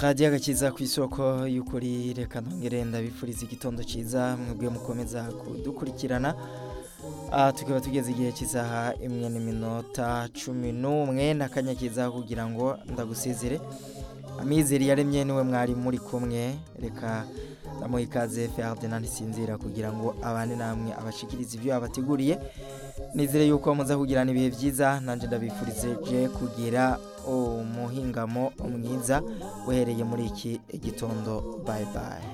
radiyo agakiza ku isoko y'ukuri reka ntongere ndabifuriza igitondo cyiza mwebwe mukomeza kudukurikirana tukaba tugeze igihe kizaha imwe n'iminota cumi n'umwe n'akanya kiza kugira ngo ndagusezere amizero yaremye niwe mwari muri kumwe reka ndamuha ikaze ferdinand ntisinzira kugira ngo abane namwe abashikirize ibyo yabateguriye nizere yuko muza kugirana ibihe byiza nanjye ndabifurije kugira umuhingamo mwiza uhereye muri iki gitondo bayi bayi